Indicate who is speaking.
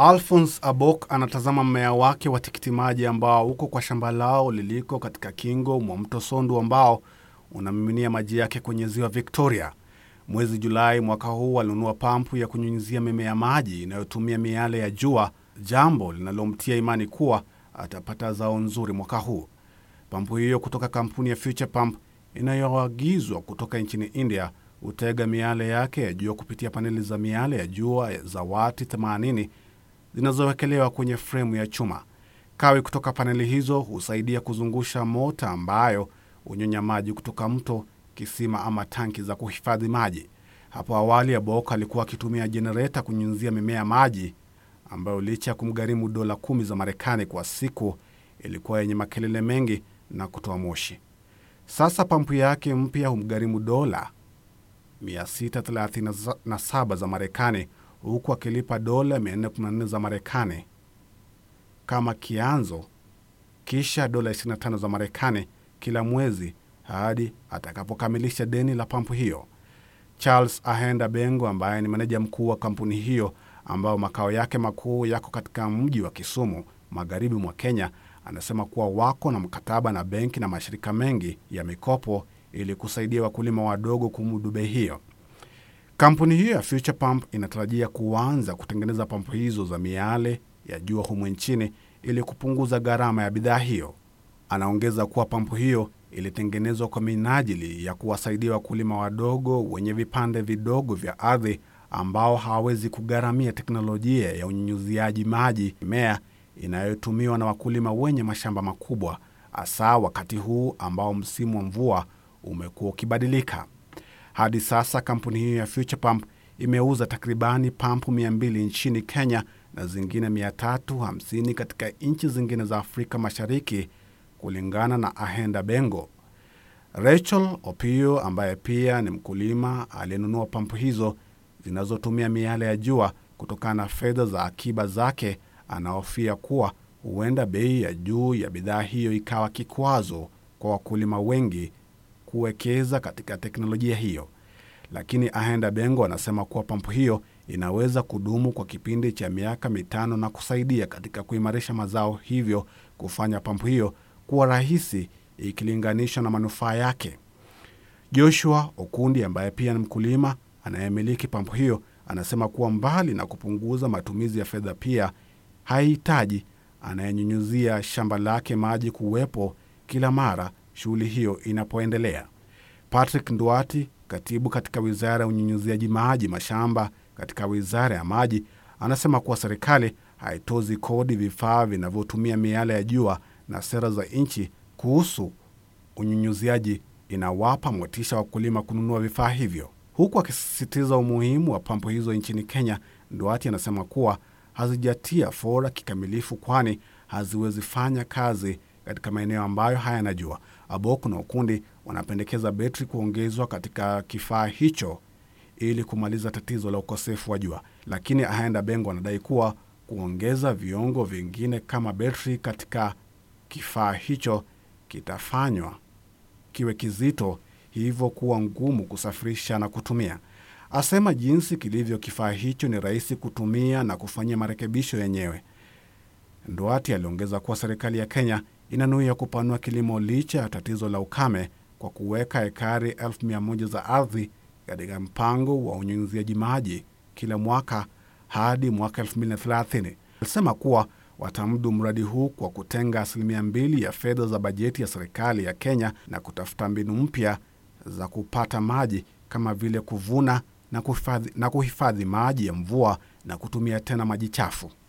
Speaker 1: Alphonse Abok anatazama mmea wake wa tikiti maji ambao uko kwa shamba lao liliko katika kingo mwa mto Sondu ambao unamiminia maji yake kwenye ziwa Victoria. Mwezi Julai mwaka huu alinunua pampu ya kunyunyizia mimea maji inayotumia miale ya jua, jambo linalomtia imani kuwa atapata zao nzuri mwaka huu. Pampu hiyo kutoka kampuni ya Future Pump inayoagizwa kutoka nchini India hutega miale yake ya jua kupitia paneli za miale ya jua za wati 80 zinazowekelewa kwenye fremu ya chuma. Kawi kutoka paneli hizo husaidia kuzungusha mota ambayo hunyonya maji kutoka mto, kisima ama tanki za kuhifadhi maji. Hapo awali Abok alikuwa akitumia jenereta kunyunyizia mimea maji ambayo licha ya kumgharimu dola kumi za Marekani kwa siku ilikuwa yenye makelele mengi na kutoa moshi. Sasa pampu yake mpya humgharimu dola 637 za Marekani huku akilipa dola 414 za Marekani kama kianzo, kisha dola 25 za Marekani kila mwezi hadi atakapokamilisha deni la pampu hiyo. Charles Ahenda Bengo ambaye ni meneja mkuu wa kampuni hiyo ambayo makao yake makuu yako katika mji wa Kisumu magharibi mwa Kenya anasema kuwa wako na mkataba na benki na mashirika mengi ya mikopo ili kusaidia wakulima wadogo kumudu bei hiyo. Kampuni hiyo ya Future Pump inatarajia kuanza kutengeneza pampu hizo za miale ya jua humu nchini ili kupunguza gharama ya bidhaa hiyo. Anaongeza kuwa pampu hiyo ilitengenezwa kwa minajili ya kuwasaidia wakulima wadogo wenye vipande vidogo vya ardhi ambao hawawezi kugharamia teknolojia ya unyunyuziaji maji mimea inayotumiwa na wakulima wenye mashamba makubwa, hasa wakati huu ambao msimu wa mvua umekuwa ukibadilika. Hadi sasa kampuni hiyo ya Future Pump imeuza takribani pampu 200 nchini Kenya na zingine 350 katika nchi zingine za Afrika Mashariki, kulingana na Ahenda Bengo. Rachel Opio ambaye pia ni mkulima aliyenunua pampu hizo zinazotumia miale ya jua kutokana na fedha za akiba zake, anahofia kuwa huenda bei ya juu ya bidhaa hiyo ikawa kikwazo kwa wakulima wengi kuwekeza katika teknolojia hiyo. Lakini Ahenda Bengo anasema kuwa pampu hiyo inaweza kudumu kwa kipindi cha miaka mitano na kusaidia katika kuimarisha mazao, hivyo kufanya pampu hiyo kuwa rahisi ikilinganishwa na manufaa yake. Joshua Okundi ambaye pia ni mkulima anayemiliki pampu hiyo anasema kuwa mbali na kupunguza matumizi ya fedha, pia haihitaji anayenyunyuzia shamba lake maji kuwepo kila mara shughuli hiyo inapoendelea. Patrick Ndwati, katibu katika wizara ya unyunyuziaji maji mashamba katika wizara ya maji, anasema kuwa serikali haitozi kodi vifaa vinavyotumia miale ya jua na sera za nchi kuhusu unyunyuziaji inawapa motisha wakulima kununua vifaa hivyo. Huku akisisitiza umuhimu wa pampu hizo nchini Kenya, Ndwati anasema kuwa hazijatia fora kikamilifu, kwani haziwezi fanya kazi katika maeneo ambayo hayana jua. Abok na Ukundi wanapendekeza betri kuongezwa katika kifaa hicho ili kumaliza tatizo la ukosefu wa jua, lakini Ahenda Bengo anadai kuwa kuongeza viungo vingine kama betri katika kifaa hicho kitafanywa kiwe kizito, hivyo kuwa ngumu kusafirisha na kutumia. Asema jinsi kilivyo kifaa hicho ni rahisi kutumia na kufanyia marekebisho yenyewe. Nduati aliongeza kuwa serikali ya Kenya inanuia kupanua kilimo licha ya tatizo la ukame kwa kuweka ekari elfu mia moja za ardhi katika mpango wa unyunyiziaji maji kila mwaka hadi mwaka 2030. Alisema kuwa watamudu mradi huu kwa kutenga asilimia mbili ya fedha za bajeti ya serikali ya Kenya na kutafuta mbinu mpya za kupata maji kama vile kuvuna na kuhifadhi, na kuhifadhi maji ya mvua na kutumia tena maji chafu.